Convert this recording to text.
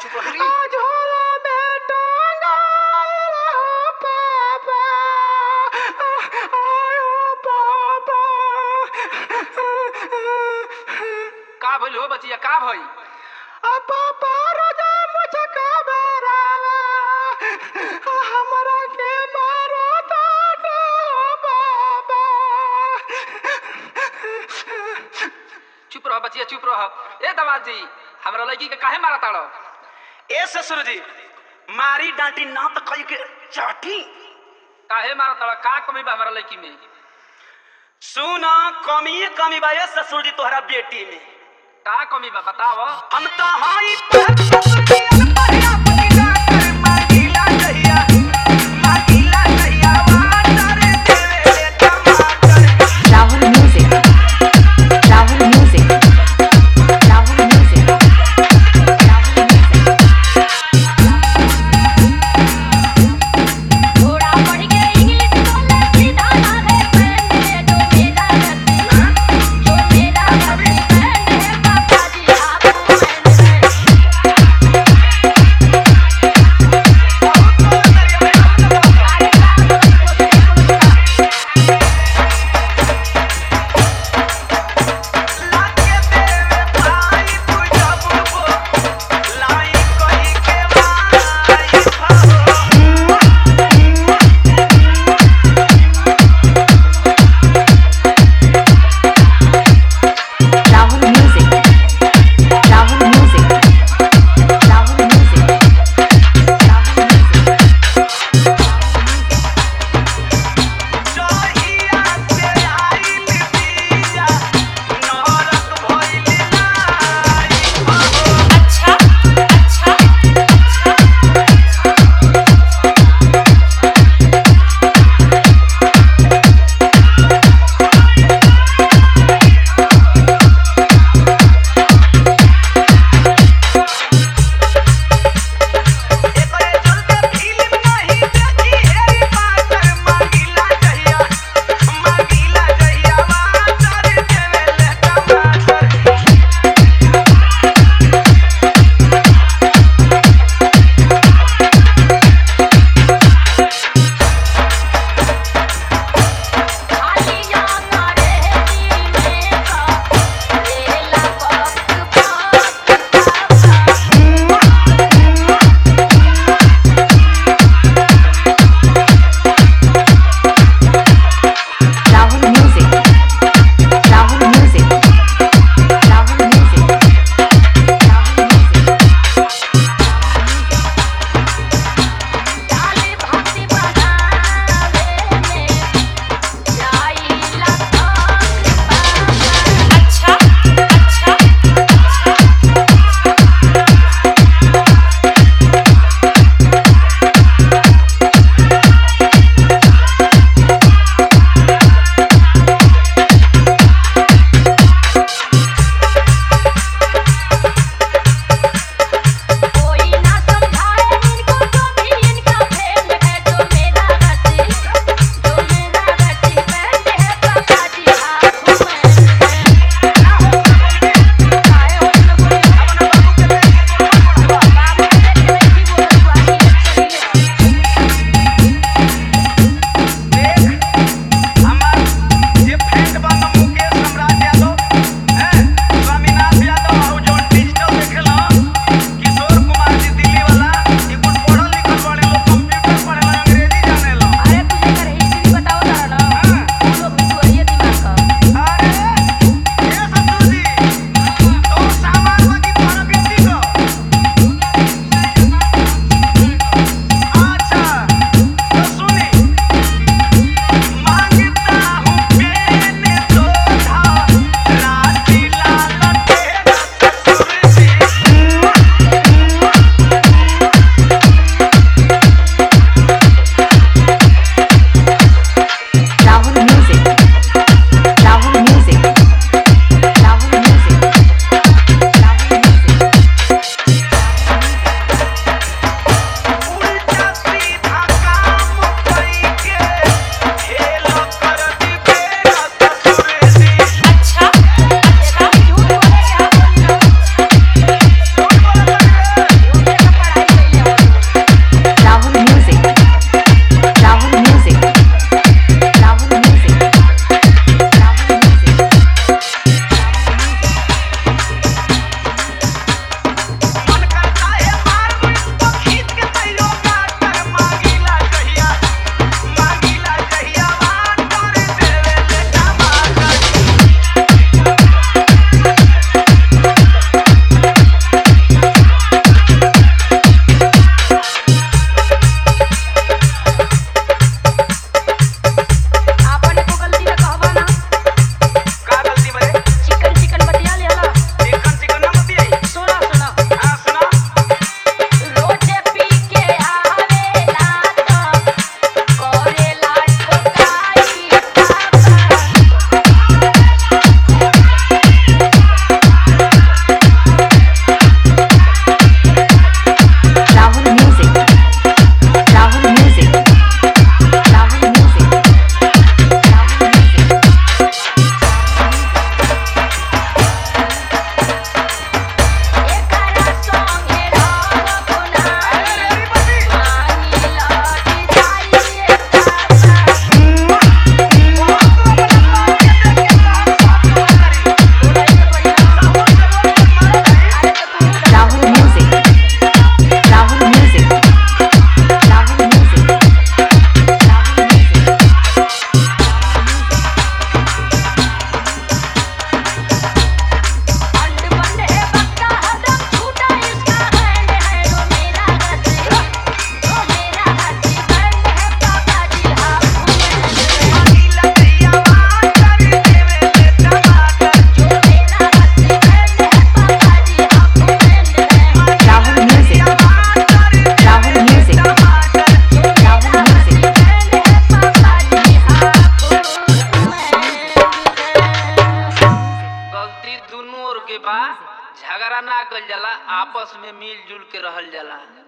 चुप रही झोला में टंगाइल हो पापा आयो पापा का भइल हो बचिया का भई आ पापा रोजा मुझे का बेरावा हमरा के मारो ताटे हो पापा चुप रह बचिया चुप रह ए दमाद जी हमरा लड़की के काहे मारा ताड़ो ए ससुर जी मारी डांटी ना तो कही के चाटी काहे मारा ताड़ो का कमी बा हमरा लड़की में सुना कमी कमी बा ए ससुर जी तोहरा बेटी में का कमी बा बताव हम तो हाई पर ससुर जी अनपढ़ अपनी डॉक्टर मांगीला कहिया मांगीला कहिया वाटर देवे टमाटर Rahul Music. Rahul Music. Rahul Music. Rahul Music. थोड़ा पढ़ के इंग्लिश बोले सीधा ना है फ्रेंड है जो मेरा हस्बैंड जो मेरा हस्बैंड है पापा जी आप फ्रेंड है झगड़ा ना कल जाला आपस में मिलजुल के रहल जाला